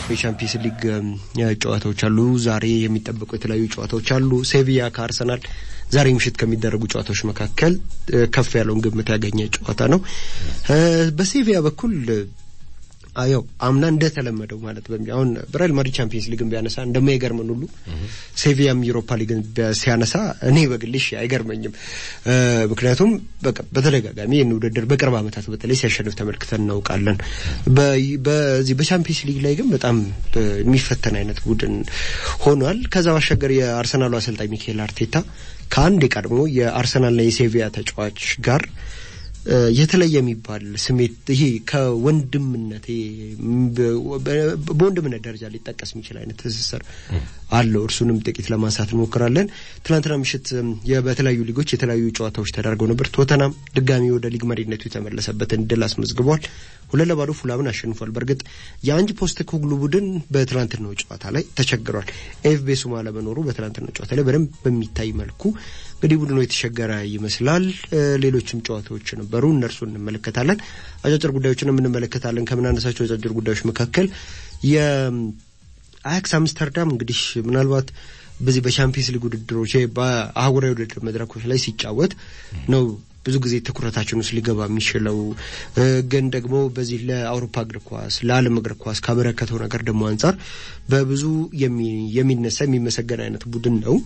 የቻምፒየንስ ሊግ ጨዋታዎች አሉ። ዛሬ የሚጠበቁ የተለያዩ ጨዋታዎች አሉ። ሴቪያ ከአርሰናል ዛሬ ምሽት ከሚደረጉ ጨዋታዎች መካከል ከፍ ያለውን ግምት ያገኘ ጨዋታ ነው። በሴቪያ በኩል ያው አምና እንደተለመደው ማለት በሚ አሁን ሪያል ማድሪድ ቻምፒየንስ ሊግን ቢያነሳ እንደማይገርመን ሁሉ ሴቪያም ዩሮፓ ሊግን ሲያነሳ እኔ በግልሽ አይገርመኝም። ምክንያቱም በተደጋጋሚ ይህን ውድድር በቅርብ ዓመታት በተለይ ሲያሸንፍ ተመልክተን እናውቃለን። በዚህ በቻምፒየንስ ሊግ ላይ ግን በጣም የሚፈተን አይነት ቡድን ሆኗል። ከዛ ባሻገር የአርሰናሉ አሰልጣኝ ሚካኤል አርቴታ ከአንድ የቀድሞ የአርሰናልና የሴቪያ ተጫዋች ጋር የተለየ የሚባል ስሜት ይሄ ከወንድምነት በወንድምነት ደረጃ ሊጠቀስ የሚችል አይነት ትስስር አለው። እርሱንም ጥቂት ለማንሳት እንሞክራለን። ትናንትና ምሽት በተለያዩ ሊጎች የተለያዩ ጨዋታዎች ተደርገው ነበር። ቶተናም ድጋሚ ወደ ሊግ መሪነቱ የተመለሰበትን ድል አስመዝግቧል። ሁለት ለባዶ ፉላምን አሸንፏል። በእርግጥ የአንጅ ፖስተኮግሉ ቡድን በትናንትናው ጨዋታ ላይ ተቸግሯል። ኤፍ ቤሱማ ለመኖሩ በትናንትናው ጨዋታ ላይ በደንብ በሚታይ መልኩ እንግዲህ ቡድኑ የተቸገረ ይመስላል። ሌሎችም ጨዋታዎች ነበሩ፣ እነርሱ እንመለከታለን። አጫጭር ጉዳዮችንም እንመለከታለን። ከምናነሳቸው አጫጭር ጉዳዮች መካከል የአያክስ አምስተርዳም እንግዲህ ምናልባት በዚህ በቻምፒየንስ ሊግ ውድድሮች በአህጉራዊ ውድድር መድረኮች ላይ ሲጫወት ነው ብዙ ጊዜ ትኩረታችን ውስጥ ሊገባ የሚችለው ግን ደግሞ በዚህ ለአውሮፓ እግር ኳስ ለዓለም እግር ኳስ ካበረከተው ነገር ደግሞ አንጻር በብዙ የሚነሳ የሚመሰገን አይነት ቡድን ነው።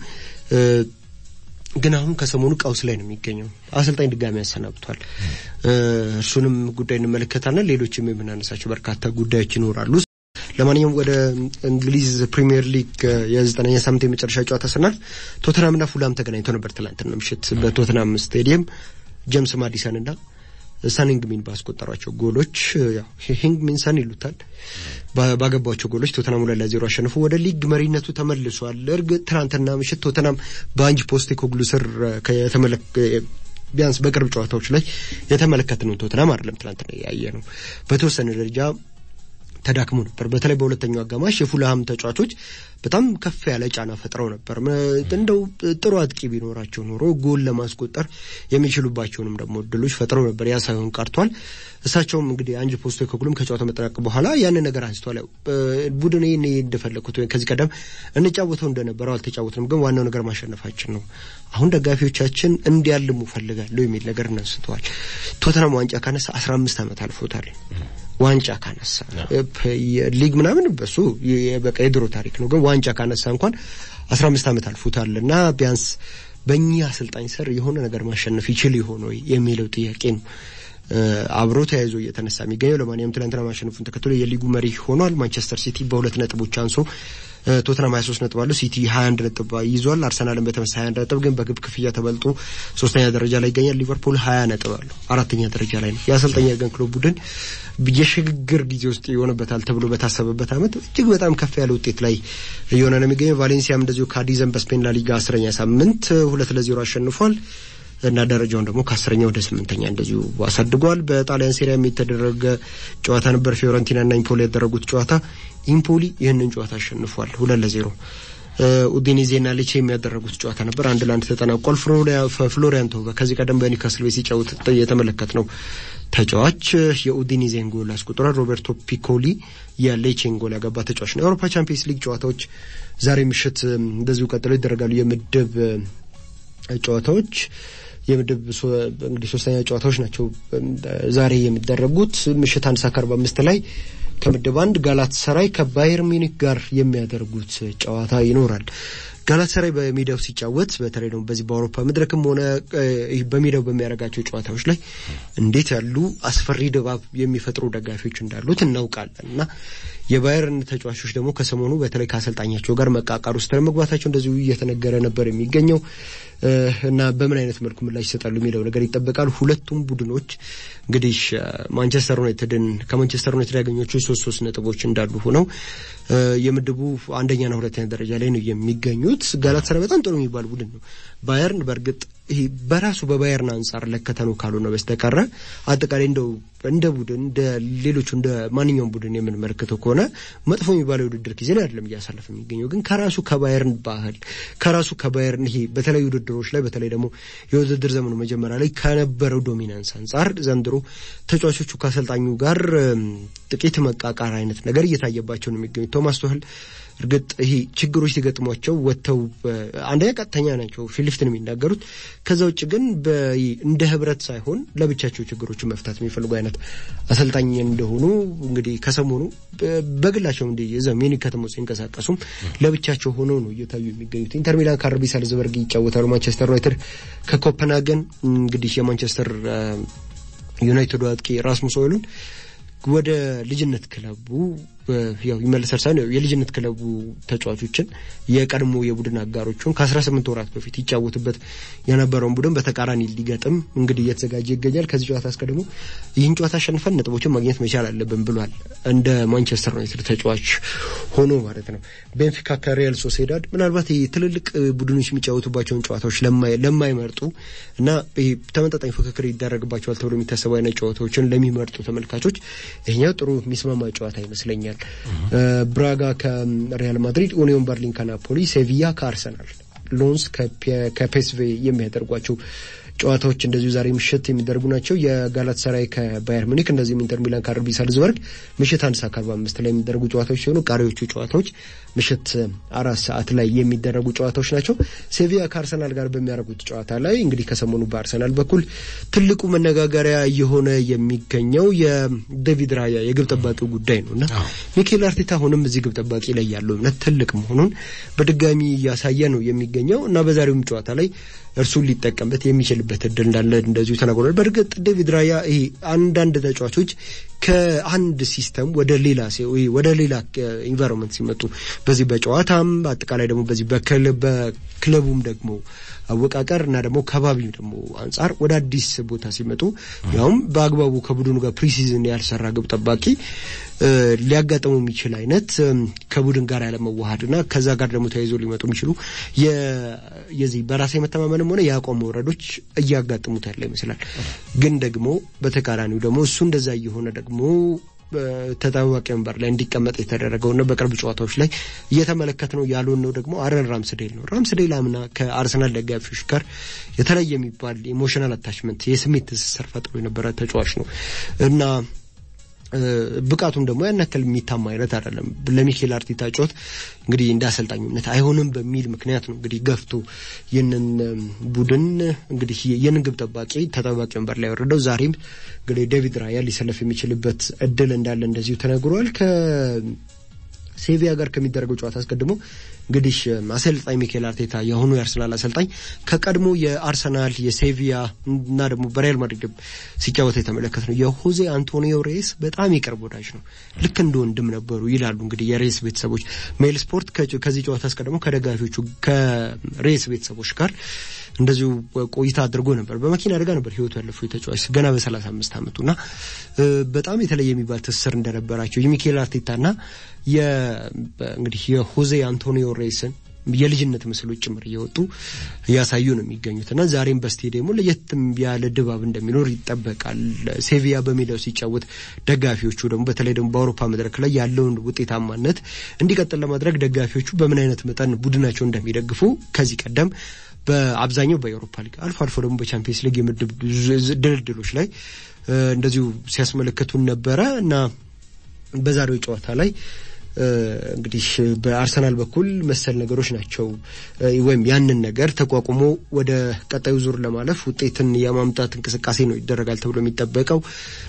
ግን አሁን ከሰሞኑ ቀውስ ላይ ነው የሚገኘው። አሰልጣኝ ድጋሚ ያሰናብቷል። እርሱንም ጉዳይ እንመለከታለን። ሌሎችም የምናነሳቸው በርካታ ጉዳዮች ይኖራሉ። ለማንኛውም ወደ እንግሊዝ ፕሪሚየር ሊግ የዘጠነኛ ሳምንት የመጨረሻ ጨዋታ ስናልፍ ቶተናምና ፉላም ተገናኝተው ነበር ትላንትና ምሽት በቶተናም ስቴዲየም ጀምስ ማዲሰን እና ሰን ሂንግሚን ባስቆጠሯቸው ጎሎች ሂንግሚን ሰን ይሉታል ባገባቸው ጎሎች ቶተናም ሁለት ለዜሮ አሸንፎ ወደ ሊግ መሪነቱ ተመልሷል። እርግጥ ትናንትና ምሽት ቶተናም በአንጅ ፖስቴኮግሉ ስር ቢያንስ በቅርብ ጨዋታዎች ላይ የተመለከትነው ቶተናም አይደለም። ትናንትና ያየ ነው በተወሰነ ደረጃ ተዳክሞ ነበር። በተለይ በሁለተኛው አጋማሽ የፉልሃም ተጫዋቾች በጣም ከፍ ያለ ጫና ፈጥረው ነበር። እንደው ጥሩ አጥቂ ቢኖራቸው ኖሮ ጎል ለማስቆጠር የሚችሉባቸውንም ደግሞ እድሎች ፈጥረው ነበር። ያ ሳይሆን ቀርቷል። እሳቸውም እንግዲህ አንጅ ፖስቴኮግሉም ከጨዋታው መጠናቀቅ በኋላ ያንን ነገር አንስቷል። ቡድን ይህን እንደፈለግኩት ወይም ከዚህ ቀደም እንጫወተው እንደነበረው አልተጫወትንም፣ ግን ዋናው ነገር ማሸነፋችን ነው። አሁን ደጋፊዎቻችን እንዲያልሙ ፈልጋለሁ የሚል ነገር አንስተዋል። ቶተናም ዋንጫ ካነሳ አስራ አምስት ዓመት አልፎታል። ዋንጫ ካነሳ ሊግ ምናምን በሱ በቃ የድሮ ታሪክ ነው። ግን ዋንጫ ካነሳ እንኳን አስራ አምስት ዓመት አልፎታል እና ቢያንስ በእኚህ አሰልጣኝ ስር የሆነ ነገር ማሸነፍ ይችል ይሆን ወይ የሚለው ጥያቄ ነው አብሮ ተያይዞ እየተነሳ የሚገኘው። ለማንኛውም ትናንትና ማሸነፉን ተከትሎ የሊጉ መሪ ሆኗል። ማንቸስተር ሲቲ በሁለት ነጥቦች አንሶ ቶትናም 23 ነጥብ አለው። ሲቲ 21 ነጥብ ይዟል። አርሰናልም በተመሳሳይ 21 ነጥብ ግን በግብ ክፍያ ተበልጦ ሶስተኛ ደረጃ ላይ ይገኛል። ሊቨርፑል 20 ነጥብ አለው፣ አራተኛ ደረጃ ላይ ነው። የአሰልጣኝ የርገን ክሎፕ ቡድን የሽግግር ጊዜ ውስጥ ይሆንበታል ተብሎ በታሰበበት ዓመት እጅግ በጣም ከፍ ያለ ውጤት ላይ እየሆነ ነው የሚገኘው። ቫሌንሲያም እንደዚሁ ካዲዘን በስፔን ላሊጋ አስረኛ ሳምንት ሁለት ለዜሮ አሸንፏል እና ደረጃውን ደግሞ ከአስረኛ ወደ ስምንተኛ እንደዚሁ አሳድጓል። በጣሊያን ሴሪያም የተደረገ ጨዋታ ነበር። ፊዮረንቲና እና ኢምፖሊ ያደረጉት ጨዋታ ኢምፖሊ ይህንን ጨዋታ አሸንፏል ሁለት ለዜሮ። ኡዲኔዜና ሌቼ የሚያደረጉት ጨዋታ ነበር አንድ ለአንድ ተጠናቋል። ፍሎሪያን ቶቫ ከዚህ ቀደም በኒውካስል ቤት ሲጫወት የተመለከት ነው ተጫዋች የኡዲኒዜን ጎል አስቆጥሯል። ሮቤርቶ ፒኮሊ የሌቼን ጎል ያገባ ተጫዋች ነው። የአውሮፓ ቻምፒየንስ ሊግ ጨዋታዎች ዛሬ ምሽት እንደዚሁ ቀጥለው ይደረጋሉ። የምድብ ጨዋታዎች የምድብ እንግዲህ ሶስተኛ ጨዋታዎች ናቸው ዛሬ የሚደረጉት። ምሽት አንድ ሰዓት ከአርባ አምስት ላይ ከምድብ አንድ ጋላት ሰራይ ከባየር ሚኒክ ጋር የሚያደርጉት ጨዋታ ይኖራል። ጋላት ሰራይ በሜዳው ሲጫወት በተለይ ደግሞ በዚህ በአውሮፓ መድረክም ሆነ በሜዳው በሚያደርጋቸው ጨዋታዎች ላይ እንዴት ያሉ አስፈሪ ድባብ የሚፈጥሩ ደጋፊዎች እንዳሉት እናውቃለን እና የባየርን ተጫዋቾች ደግሞ ከሰሞኑ በተለይ ከአሰልጣኛቸው ጋር መቃቃር ውስጥ ለመግባታቸው እንደዚሁ እየተነገረ ነበር የሚገኘው እና በምን አይነት መልኩ ምላሽ ይሰጣሉ የሚለው ነገር ይጠበቃል። ሁለቱም ቡድኖች እንግዲህ ማንቸስተር ዩናይትድን ከማንቸስተር ዩናይትድ ያገኘችው ሶስት ሶስት ነጥቦች እንዳሉ ሆነው የምድቡ አንደኛና ሁለተኛ ደረጃ ላይ ነው የሚገኙት። ጋላታሳራይ በጣም ጥሩ የሚባል ቡድን ነው። ባየርን በእርግጥ ይሄ በራሱ በባየርን አንጻር ለከተነው ካልሆነ በስተቀረ አጠቃላይ እንደው እንደ ቡድን እንደ ሌሎቹ እንደ ማንኛውም ቡድን የምንመለከተው ከሆነ መጥፎ የሚባለው የውድድር ጊዜ አይደለም እያሳለፈ የሚገኘው ግን ከራሱ ከባየርን ባህል ከራሱ ከባየርን ይሄ በተለያዩ ውድድሮች ላይ በተለይ ደግሞ የውድድር ዘመኑ መጀመሪያ ላይ ከነበረው ዶሚናንስ አንጻር ዘንድሮ ተጫዋቾቹ ከአሰልጣኙ ጋር ጥቂት መቃቃር አይነት ነገር እየታየባቸው ነው የሚገኙት ቶማስ ቶህል እርግጥ ይሄ ችግሮች ሲገጥሟቸው ወጥተው አንደኛ ቀጥተኛ ናቸው ፊት ለፊት ነው የሚናገሩት። ከዛ ውጭ ግን እንደ ህብረት ሳይሆን ለብቻቸው ችግሮችን መፍታት የሚፈልጉ አይነት አሰልጣኝ እንደሆኑ እንግዲህ ከሰሞኑ በግላቸው እንዲ እዛ ሚኒክ ከተማ ውስጥ ሲንቀሳቀሱም ለብቻቸው ሆነው ነው እየታዩ የሚገኙት። ኢንተር ሚላን ከአርቢ ሳልዝበርግ ይጫወታሉ። ማንቸስተር ዩናይትድ ከኮፐንሃገን እንግዲህ የማንቸስተር ዩናይትድ አጥቂ ራስሙስ ሆይሉንድ ወደ ልጅነት ክለቡ ያው ይመለሳል ሳይሆን የልጅነት ክለቡ ተጫዋቾችን የቀድሞ የቡድን አጋሮቹን ከ18 ወራት በፊት ይጫወትበት የነበረውን ቡድን በተቃራኒ ሊገጥም እንግዲህ እየተዘጋጀ ይገኛል። ከዚህ ጨዋታ አስቀድሞ ይህን ጨዋታ አሸንፈን ነጥቦችን ማግኘት መቻል አለብን ብሏል። እንደ ማንቸስተር ዩናይትድ ተጫዋች ሆኖ ማለት ነው። ቤንፊካ ከሪያል ሶሴዳድ ምናልባት ትልልቅ ቡድኖች የሚጫወቱባቸውን ጨዋታዎች ለማይመርጡ እና ተመጣጣኝ ፍክክር ይደረግባቸዋል ተብሎ የሚታሰቡ አይነት ጨዋታዎችን ለሚመርጡ ተመልካቾች ይሄኛው ጥሩ የሚስማማ ጨዋታ ይመስለኛል። ብራጋ ከሪያል ማድሪድ፣ ኡኒዮን በርሊን ከናፖሊ፣ ሴቪያ ከአርሰናል፣ ሎንስ ከፔስቬ የሚያደርጓቸው ጨዋታዎች እንደዚሁ ዛሬ ምሽት የሚደረጉ ናቸው። የጋላት ሰራይ ከባየር ሙኒክ እንደዚሁም ኢንተር ሚላን ከአርቢ ሳልዝበርግ ምሽት አንድ ሰዓት ከአርባ አምስት ላይ የሚደረጉ ጨዋታዎች ሲሆኑ ቀሪዎቹ ጨዋታዎች ምሽት አራት ሰዓት ላይ የሚደረጉ ጨዋታዎች ናቸው። ሴቪያ ከአርሰናል ጋር በሚያደርጉት ጨዋታ ላይ እንግዲህ ከሰሞኑ በአርሰናል በኩል ትልቁ መነጋገሪያ እየሆነ የሚገኘው የዴቪድ ራያ የግብ ጠባቂው ጉዳይ ነው እና ሚኬል አርቴታ አሁንም እዚህ ግብ ጠባቂ ላይ ያለው እምነት ትልቅ መሆኑን በድጋሚ እያሳየ ነው የሚገኘው እና በዛሬውም ጨዋታ ላይ እርሱን ሊጠቀምበት የሚችልበት እድል እንዳለ እንደዚሁ ተናግሯል። በእርግጥ ዴቪድ ራያ ይሄ አንዳንድ ተጫዋቾች ከአንድ ሲስተም ወደ ሌላ ወደ ሌላ ኢንቫይሮንመንት ሲመጡ በዚህ በጨዋታም አጠቃላይ ደግሞ በዚህ በክለቡም ደግሞ አወቃቀር እና ደግሞ ከባቢው ደግሞ አንጻር ወደ አዲስ ቦታ ሲመጡ ያውም በአግባቡ ከቡድኑ ጋር ፕሪሲዝን ያልሰራ ግብ ጠባቂ ሊያጋጥሙ የሚችል አይነት ከቡድን ጋር ያለመዋሃድ እና ከዛ ጋር ደግሞ ተያይዞ ሊመጡ የሚችሉ የዚህ በራስ የመተማመንም ሆነ የአቋም መውረዶች እያጋጥሙት ያለ ይመስላል። ግን ደግሞ በተቃራኒው ደግሞ እሱ እንደዛ እየሆነ ደግሞ ተጠባባቂ ወንበር ላይ እንዲቀመጥ የተደረገው እና በቅርብ ጨዋታዎች ላይ እየተመለከት ነው ያሉን ነው ደግሞ አረን ራምስዴል ነው። ራምስዴል አምና ከአርሰናል ደጋፊዎች ጋር የተለየ የሚባል ኢሞሽናል አታችመንት የስሜት ትስስር ፈጥሮ የነበረ ተጫዋች ነው እና ብቃቱም ደግሞ ያን ያክል የሚታማ አይነት አይደለም። ለሚኬል አርቴታ ጨዋታ እንግዲህ እንደ አሰልጣኝነት አይሆንም በሚል ምክንያት ነው እንግዲህ ገፍቶ ይህንን ቡድን እንግዲህ ይህንን ግብ ጠባቂ ተጠባቂ ወንበር ላይ ያወረደው። ዛሬም እንግዲህ ዴቪድ ራያ ሊሰለፍ የሚችልበት እድል እንዳለ እንደዚሁ ተነግሯል። ከሴቪያ ጋር ከሚደረገው ጨዋታ አስቀድሞ እንግዲህ አሰልጣኝ ሚኬል አርቴታ የአሁኑ የአርሰናል አሰልጣኝ ከቀድሞ የአርሰናል የሴቪያ እና ደግሞ በሪያል ማድሪድ ሲጫወት የተመለከት ነው የሆዜ አንቶኒዮ ሬስ በጣም የቅርብ ወዳጅ ነው። ልክ እንደ ወንድም ነበሩ ይላሉ እንግዲህ የሬስ ቤተሰቦች። ሜል ስፖርት ከዚህ ጨዋታ አስቀድሞ ከደጋፊዎቹ ከሬስ ቤተሰቦች ጋር እንደዚሁ ቆይታ አድርጎ ነበር። በመኪና አደጋ ነበር ህይወቱ ያለፈው የተጫዋች ገና በሰላሳ አምስት አመቱ እና በጣም የተለየ የሚባል ትስስር እንደነበራቸው የሚኬል አርቴታና እንግዲህ የሆዜ አንቶኒዮ ሬስን የልጅነት ምስሎች ጭምር እየወጡ እያሳዩ ነው የሚገኙት እና ዛሬም በስቴዲየሙ ለየት ያለ ድባብ እንደሚኖር ይጠበቃል። ሴቪያ በሜዳው ሲጫወት ደጋፊዎቹ ደግሞ በተለይ ደግሞ በአውሮፓ መድረክ ላይ ያለውን ውጤታማነት እንዲቀጥል ለማድረግ ደጋፊዎቹ በምን አይነት መጠን ቡድናቸው እንደሚደግፉ ከዚህ ቀደም በአብዛኛው በአውሮፓ ሊግ አልፎ አልፎ ደግሞ በቻምፒየንስ ሊግ የምድብ ድልድሎች ላይ እንደዚሁ ሲያስመለከቱን ነበረ እና በዛሬው ጨዋታ ላይ እንግዲህ በአርሰናል በኩል መሰል ነገሮች ናቸው ወይም ያንን ነገር ተቋቁሞ ወደ ቀጣዩ ዙር ለማለፍ ውጤትን የማምጣት እንቅስቃሴ ነው ይደረጋል ተብሎ የሚጠበቀው።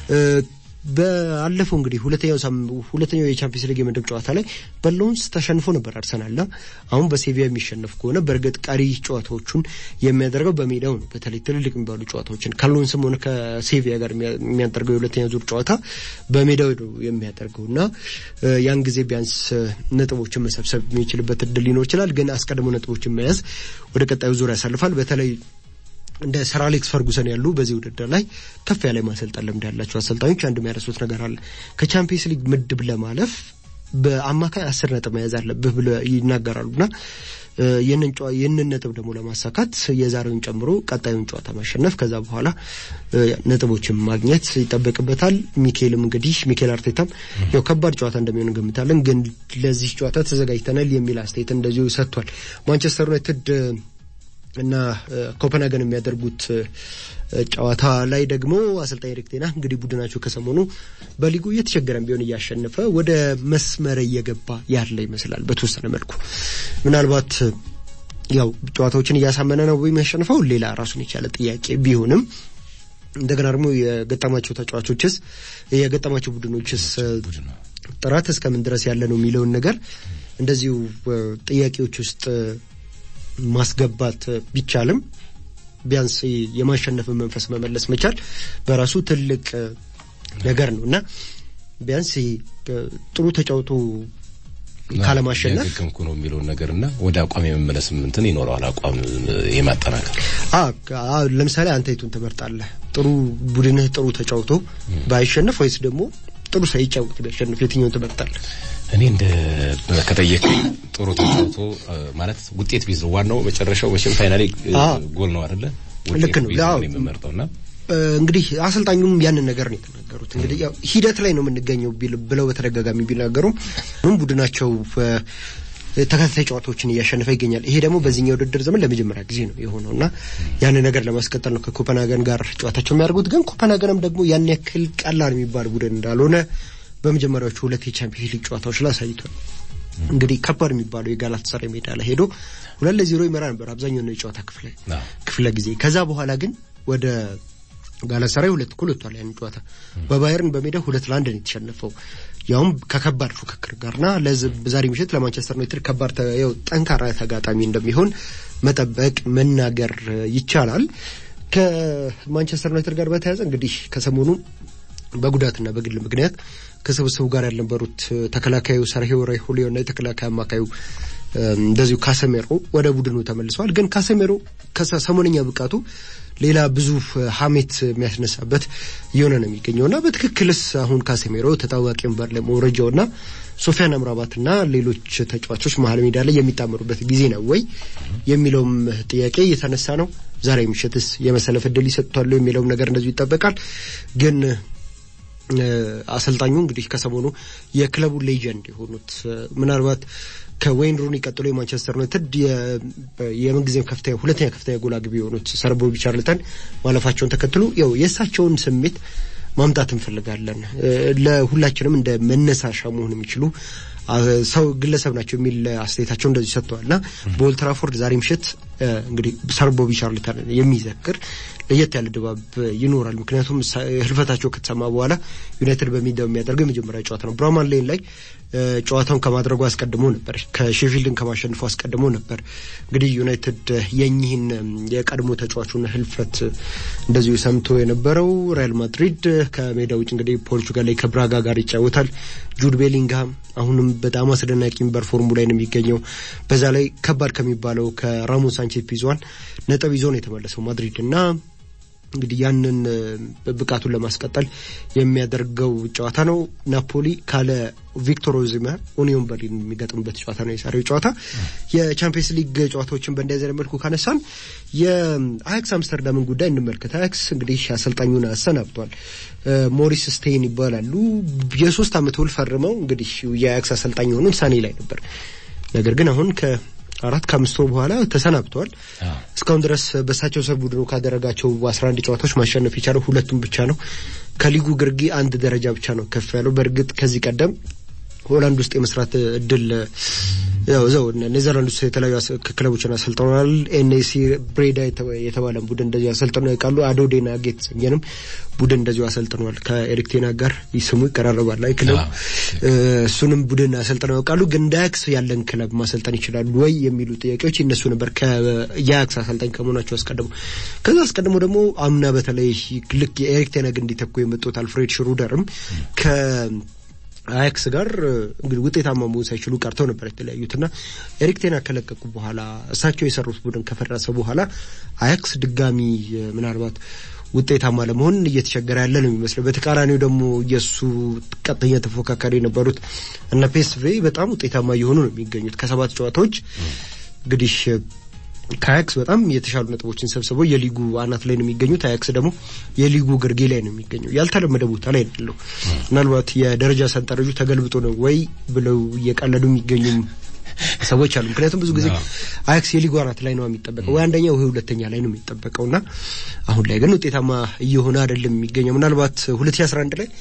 በአለፈው እንግዲህ ሁለተኛው ሁለተኛው የቻምፒየንስ ሊግ የምድብ ጨዋታ ላይ በሎንስ ተሸንፎ ነበር አርሰናልና አሁን በሴቪያ የሚሸነፍ ከሆነ በእርግጥ ቀሪ ጨዋታዎቹን የሚያደርገው በሜዳው ነው። በተለይ ትልልቅ የሚባሉ ጨዋታዎችን ከሎንስም ሆነ ከሴቪያ ጋር የሚያደርገው የሁለተኛ ዙር ጨዋታ በሜዳው ነው የሚያደርገው እና ያን ጊዜ ቢያንስ ነጥቦችን መሰብሰብ የሚችልበት እድል ሊኖር ይችላል። ግን አስቀድሞ ነጥቦችን መያዝ ወደ ቀጣዩ ዙር ያሳልፋል። በተለይ እንደ ሰር አሌክስ ፈርጉሰን ያሉ በዚህ ውድድር ላይ ከፍ ያለ ማሰልጠን ልምድ ያላቸው አሰልጣኞች አንድ የሚያረሱት ነገር አለ። ከቻምፒየንስ ሊግ ምድብ ለማለፍ በአማካይ አስር ነጥብ መያዝ አለብህ ብለው ይናገራሉና ይህንን ነጥብ ደግሞ ለማሳካት የዛሬውን ጨምሮ ቀጣዩን ጨዋታ ማሸነፍ ከዛ በኋላ ነጥቦችን ማግኘት ይጠበቅበታል። ሚኬልም እንግዲህ ሚኬል አርቴታም ያው ከባድ ጨዋታ እንደሚሆን እንገምታለን፣ ግን ለዚህ ጨዋታ ተዘጋጅተናል የሚል አስተያየት እንደዚሁ ሰጥቷል። ማንቸስተር ዩናይትድ እና ኮፐንሃገን የሚያደርጉት ጨዋታ ላይ ደግሞ አሰልጣኝ ኤሪክ ቴን ሃግ እንግዲህ ቡድናቸው ከሰሞኑ በሊጉ እየተቸገረም ቢሆን እያሸነፈ ወደ መስመር እየገባ ያለ ይመስላል። በተወሰነ መልኩ ምናልባት ያው ጨዋታዎችን እያሳመነ ነው የሚያሸንፈው ሌላ ራሱን የቻለ ጥያቄ ቢሆንም እንደገና ደግሞ የገጠማቸው ተጫዋቾችስ የገጠማቸው ቡድኖችስ ጥራት እስከምን ድረስ ያለ ነው የሚለውን ነገር እንደዚሁ ጥያቄዎች ውስጥ ማስገባት ቢቻልም ቢያንስ የማሸነፍን መንፈስ መመለስ መቻል በራሱ ትልቅ ነገር ነው እና ቢያንስ ጥሩ ተጫውቶ ካለማሸነፍ ያገገምኩ ነው የሚለውን ነገርና ወደ አቋም የመመለስ እንትን ይኖረዋል። አቋም የማጠናከር ለምሳሌ አንተ የቱን ትመርጣለህ? ጥሩ ቡድንህ ጥሩ ተጫውቶ ባይሸነፍ ወይስ ደግሞ ጥሩ ሳይጫወት ቢያሸንፍ የትኛውን ትመርጣለህ? እኔ እንደ ከጠየቅ ጥሩ ተጫውቶ ማለት ውጤት ቢዝ ዋናው መጨረሻው መቼም ፋይናሌ ጎል ነው አይደለ? ልክ ነው የምመርጠውና እንግዲህ አሰልጣኙም ያንን ነገር ነው የተናገሩት። እንግዲህ ያው ሂደት ላይ ነው የምንገኘው ብለው በተደጋጋሚ ቢናገሩም ቡድናቸው ተከታታይ ጨዋታዎችን እያሸነፈ ይገኛል። ይሄ ደግሞ በዚህኛው ውድድር ዘመን ለመጀመሪያ ጊዜ ነው የሆነው እና ያንን ነገር ለማስቀጠል ነው ከኮፐንሃገን ጋር ጨዋታቸው የሚያደርጉት። ግን ኮፐንሃገንም ደግሞ ያን ያክል ቀላል የሚባል ቡድን እንዳልሆነ በመጀመሪያዎቹ ሁለት የቻምፒየንስ ሊግ ጨዋታዎች ላይ አሳይቷል። እንግዲህ ከባድ የሚባለው የጋላት ሰራይ ሜዳ ላይ ሄዶ ሁለት ለዜሮ ይመራ ነበር አብዛኛው ነው የጨዋታ ክፍለ ክፍለ ጊዜ። ከዛ በኋላ ግን ወደ ጋላት ሰራይ ሁለት እኩል ወጥቷል። ያን ጨዋታ በባየርን በሜዳ ሁለት ለአንድ ነው የተሸነፈው ያውም ከከባድ ፉክክር ጋርና ዛሬ ምሽት ለማንቸስተር ዩናይትድ ከባድ ያው ጠንካራ ተጋጣሚ እንደሚሆን መጠበቅ መናገር ይቻላል። ከማንቸስተር ዩናይትድ ጋር በተያያዘ እንግዲህ ከሰሞኑ በጉዳትና በግል ምክንያት ከስብስቡ ጋር ያልነበሩት ተከላካዩ ሰርሂዮ ሬጉሊዮ እና የተከላካይ አማካዩ እንደዚሁ ካሰሜሮ ወደ ቡድኑ ተመልሰዋል። ግን ካሰሜሮ ከሰሞነኛ ብቃቱ ሌላ ብዙ ሀሜት የሚያስነሳበት እየሆነ ነው የሚገኘው እና በትክክልስ አሁን ካሴሜሮ ተጣዋቂ ወንበር ላይ መውረጃውና ሶፊያን አምራባትና ሌሎች ተጫዋቾች መሀል ሜዳ ላይ የሚጣመሩበት ጊዜ ነው ወይ የሚለውም ጥያቄ እየተነሳ ነው። ዛሬ ምሽትስ የመሰለፍ እድል ይሰጥቷሉ የሚለውም ነገር እንደዚሁ ይጠበቃል። ግን አሰልጣኙ እንግዲህ ከሰሞኑ የክለቡ ሌጀንድ የሆኑት ምናልባት ከዌይን ሩኒ ቀጥሎ የማንቸስተር ዩናይትድ የምንጊዜም ከፍተኛ ሁለተኛ ከፍተኛ ጎል አግቢ የሆኑት ሰር ቦቢ ቻርልተን ማለፋቸውን ተከትሎ ያው የእሳቸውን ስሜት ማምጣት እንፈልጋለን፣ ለሁላችንም እንደ መነሳሻ መሆን የሚችሉ ሰው ግለሰብ ናቸው የሚል አስተያየታቸው እንደዚህ ሰጥተዋል እና በኦልትራፎርድ ዛሬ ምሽት እንግዲህ ሰር ቦቢ ቻርልተን የሚዘክር ለየት ያለ ድባብ ይኖራል። ምክንያቱም ህልፈታቸው ከተሰማ በኋላ ዩናይትድ በሜዳው የሚያደርገው የመጀመሪያ ጨዋታ ነው። ብራማን ሌን ላይ ጨዋታውን ከማድረጉ አስቀድሞ ነበር፣ ከሼፊልድን ከማሸንፉ አስቀድሞ ነበር። እንግዲህ ዩናይትድ የኚህን የቀድሞ ተጫዋቹን ህልፈት እንደዚሁ ሰምቶ የነበረው ሪያል ማድሪድ ከሜዳ ውጭ እንግዲህ ፖርቹጋል ላይ ከብራጋ ጋር ይጫወታል። ጁድ ቤሊንግሃም አሁንም በጣም አስደናቂ ሚበር ፎርሙ ላይ ነው የሚገኘው። በዛ ላይ ከባድ ከሚባለው ከራሞን ሳንቼዝ ፒዝዋን ነጥብ ይዞ ነው የተመለሰው ማድሪድ እና እንግዲህ ያንን ብቃቱን ለማስቀጠል የሚያደርገው ጨዋታ ነው። ናፖሊ ካለ ቪክቶር ኦዚሜር ኡኒዮን በርሊን የሚገጥምበት ጨዋታ ነው የዛሬው ጨዋታ። የቻምፒየንስ ሊግ ጨዋታዎችን በእንደዚህ አይነት መልኩ ካነሳን የአያክስ አምስተርዳምን ጉዳይ እንመልከት። አያክስ እንግዲህ አሰልጣኙን አሰናብቷል። ሞሪስ ስቴይን ይባላሉ። የሶስት ዓመት ውል ፈርመው እንግዲህ የአያክስ አሰልጣኝ የሆኑት ሰኔ ላይ ነበር። ነገር ግን አሁን ከ አራት ከአምስት ወር በኋላ ተሰናብተዋል። እስካሁን ድረስ በእሳቸው ስር ቡድኑ ካደረጋቸው አስራ አንድ ጨዋታዎች ማሸነፍ የቻለው ሁለቱም ብቻ ነው። ከሊጉ ግርጌ አንድ ደረጃ ብቻ ነው ከፍ ያለው። በእርግጥ ከዚህ ቀደም ሆላንድ ውስጥ የመስራት እድል ያው እዛው ኔዘርላንድ ውስጥ የተለያዩ ክለቦችን አሰልጥነዋል። ኤንኤሲ ብሬዳ የተባለን ቡድን እንደዚሁ አሰልጥነው ያውቃሉ። አዶዴና ጌት የተሰኘንም ቡድን እንደዚሁ አሰልጥነዋል። ከኤሪክ ቴና ጋር ስሙ ይቀራረባል። አይ ክለቡ እሱንም ቡድን አሰልጥነው ያውቃሉ። ግን እንደ አያክስ ያለን ክለብ ማሰልጠን ይችላሉ ወይ የሚሉ ጥያቄዎች ይነሱ ነበር የአያክስ አሰልጣኝ ከመሆናቸው አስቀድሞ። ከዛ አስቀድሞ ደግሞ አምና በተለይ ልክ የኤሪክ ቴና ግን እንዲተኩ የመጡት አልፍሬድ ሽሩደርም ከ አያክስ ጋር እንግዲህ ውጤታማ መሆን ሳይችሉ ቀርተው ነበር የተለያዩትና ኤሪክ ቴና ከለቀቁ በኋላ እሳቸው የሰሩት ቡድን ከፈረሰ በኋላ አያክስ ድጋሚ ምናልባት ውጤታማ ለመሆን እየተቸገረ ያለ ነው የሚመስለው። በተቃራኒው ደግሞ የእሱ ቀጥተኛ ተፎካካሪ የነበሩት እነ ፔስቬ በጣም ውጤታማ እየሆኑ ነው የሚገኙት። ከሰባት ጨዋታዎች እንግዲህ ከአያክስ በጣም የተሻሉ ነጥቦችን ሰብስበው የሊጉ አናት ላይ ነው የሚገኙት። አያክስ ደግሞ የሊጉ ግርጌ ላይ ነው የሚገኘው። ያልተለመደ ቦታ ላይ ነው ያለው። ምናልባት የደረጃ ሰንጠረዡ ተገልብጦ ነው ወይ ብለው እየቀለዱ የሚገኙም ሰዎች አሉ። ምክንያቱም ብዙ ጊዜ አያክስ የሊጉ አናት ላይ ነው የሚጠበቀው፣ ወይ አንደኛ ወይ ሁለተኛ ላይ ነው የሚጠበቀው እና አሁን ላይ ግን ውጤታማ እየሆነ አይደለም የሚገኘው። ምናልባት 2011 ላይ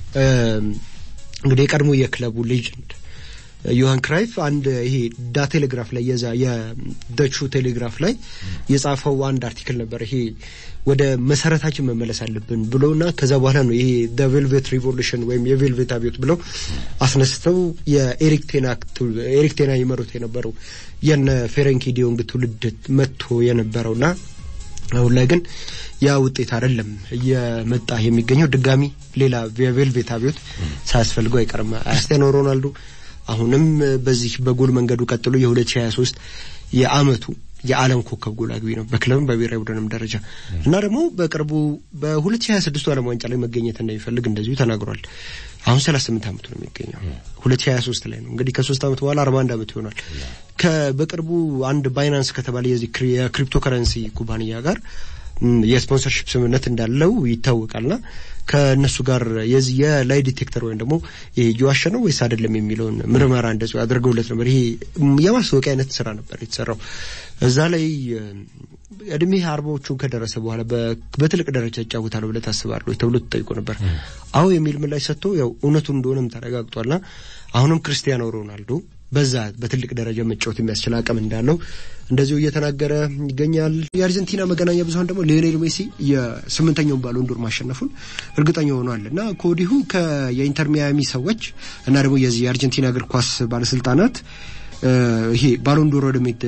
እንግዲህ የቀድሞ የክለቡ ሌጀንድ ዮሐን ክራይፍ አንድ ይሄ ዳ ቴሌግራፍ ላይ የዛ የደቹ ቴሌግራፍ ላይ የጻፈው አንድ አርቲክል ነበር። ይሄ ወደ መሰረታችን መመለስ አለብን ብሎና ከዛ በኋላ ነው ይሄ ደ ቬልቬት ሪቮሉሽን ወይም የቬልቬት አብዮት ብለው አስነስተው የኤሪክ ቴና ኤሪክ ቴና ይመሩት የነበረው የነ ፌረንኪ ዲዮንግ ትውልድ መጥቶ የነበረውና አሁን ላይ ግን ያ ውጤት አይደለም እየመጣ የሚገኘው። ድጋሚ ሌላ የቬልቬት አብዮት ሳያስፈልገው አይቀርም። ክርስቲያኖ ሮናልዶ አሁንም በዚህ በጎል መንገዱ ቀጥሎ የ2023 የአመቱ የዓለም ኮከብ ጎል አግቢ ነው በክለብም በብሔራዊ ቡድንም ደረጃ እና ደግሞ በቅርቡ በ2026 ዓለም ዋንጫ ላይ መገኘት እንደሚፈልግ እንደዚሁ ተናግሯል። አሁን 38 ዓመቱ ነው የሚገኘው 2023 ላይ ነው እንግዲህ ከሶስት ዓመት በኋላ 41 ዓመቱ ይሆናል። በቅርቡ አንድ ባይናንስ ከተባለ የዚህ የክሪፕቶ ከረንሲ ኩባንያ ጋር የስፖንሰርሺፕ ስምምነት እንዳለው ይታወቃልና ከእነሱ ጋር የዚህ የላይ ዲቴክተር ወይም ደግሞ ይሄ እየዋሸ ነው ወይስ አይደለም የሚለውን ምርመራ እንደዚሁ አድርገውለት ነበር። ይሄ የማስታወቂያ አይነት ስራ ነበር የተሰራው። እዛ ላይ እድሜ አርባዎቹን ከደረሰ በኋላ በትልቅ ደረጃ ይጫወታል ብለህ ታስባለህ ተብሎ ተጠይቆ ነበር። አዎ የሚል ምላሽ ሰጥቶ ያው እውነቱን እንደሆነም ተረጋግጧልና አሁንም ክርስቲያኖ ሮናልዶ በዛ በትልቅ ደረጃ መጫወት የሚያስችል አቅም እንዳለው እንደዚሁ እየተናገረ ይገኛል። የአርጀንቲና መገናኛ ብዙኃን ደግሞ ሊዮኔል ሜሲ የስምንተኛውን ባሎን ዶር ማሸነፉን እርግጠኛ ሆኗል እና ከወዲሁ የኢንተር ሚያሚ ሰዎች እና ደግሞ የዚህ የአርጀንቲና እግር ኳስ ባለስልጣናት ይሄ ባሎን ዶር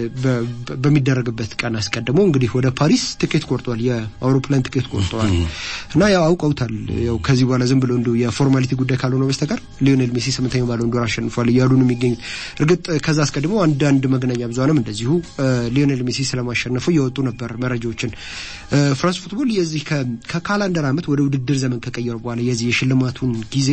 በሚደረግበት ቀን አስቀድሞ እንግዲህ ወደ ፓሪስ ትኬት ቆርጧል። የአውሮፕላን ትኬት ቆርጠዋል እና ያው አውቀውታል። ያው ከዚህ በኋላ ዝም ብሎ እንዲሁ የፎርማሊቲ ጉዳይ ካልሆነ በስተቀር ሊዮኔል ሜሲ ስምንተኛው ባሎን ዶር አሸንፏል እያሉ ነው የሚገኙት። እርግጥ ከዛ አስቀድሞ አንዳንድ መገናኛ ብዙኃንም እንደዚሁ ሊዮኔል ሜሲ ስለማሸነፉ እየወጡ ነበር መረጃዎችን። ፍራንስ ፉትቦል የዚህ ከካላንደር ዓመት ወደ ውድድር ዘመን ከቀየሩ በኋላ የዚህ የሽልማቱን ጊዜ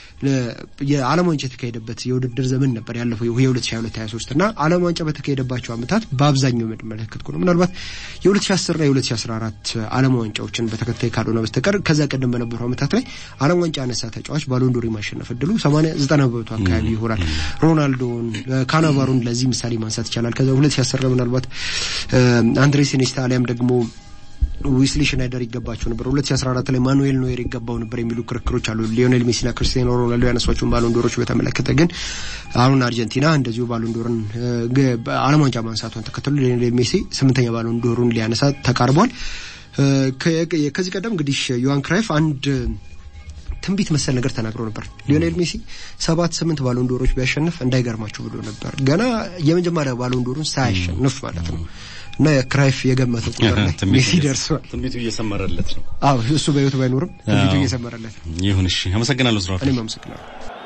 የዓለም ዋንጫ የተካሄደበት የውድድር ዘመን ነበር ያለፈው የ2022/23 እና ዓለም ዋንጫ በተካሄደባቸው ዓመታት በአብዛኛው የምንመለከት ከሆነ ምናልባት የ2010 እና የ2014 ዓለም ዋንጫዎችን በተከታይ ካልሆነ በስተቀር ከዛ ቀደም በነበሩ ዓመታት ላይ ዓለም ዋንጫ ያነሳ ተጫዋች ባሎንዶር የማሸነፍ እድሉ 80 90 በመቶ አካባቢ ይሆናል። ሮናልዶን፣ ካናቫሮን ለዚህ ምሳሌ ማንሳት ይቻላል። ከዛ 2010 ምናልባት አንድሬስ ኢኒስታ አሊያም ደግሞ ዊስሊ ሽናይደር ይገባቸው ነበር። 2014 ላይ ማኑኤል ኖየር ይገባው ነበር የሚሉ ክርክሮች አሉ። ሊዮኔል ሜሲና ክርስቲያኖ ሮናልዶ ያነሷቸውን ባሎንዶሮች በተመለከተ ግን አሁን አርጀንቲና እንደዚሁ ባሎንዶርን ዓለም ዋንጫ ማንሳቷን ተከትሎ ሊዮኔል ሜሲ ስምንተኛ ባሎንዶሩን ሊያነሳ ተቃርቧል። ከዚህ ቀደም እንግዲህ ዮሃን ክራይፍ አንድ ትንቢት መሰል ነገር ተናግሮ ነበር። ሊዮኔል ሜሲ ሰባት ስምንት ባሎንዶሮች ቢያሸንፍ እንዳይገርማችሁ ብሎ ነበር። ገና የመጀመሪያ ባሎንዶሩን ሳያሸንፍ ማለት ነው። እና ክራይፍ የገመተው ቁጥር ላይ ሜሲ ደርሷል። ትንቢቱ እየሰመረለት ነው። አዎ እሱ በህይወቱ ባይኖርም ትንቢቱ እየሰመረለት ነው። ይሁን እሺ፣ አመሰግናለሁ። ስራ እኔም አመሰግናለሁ።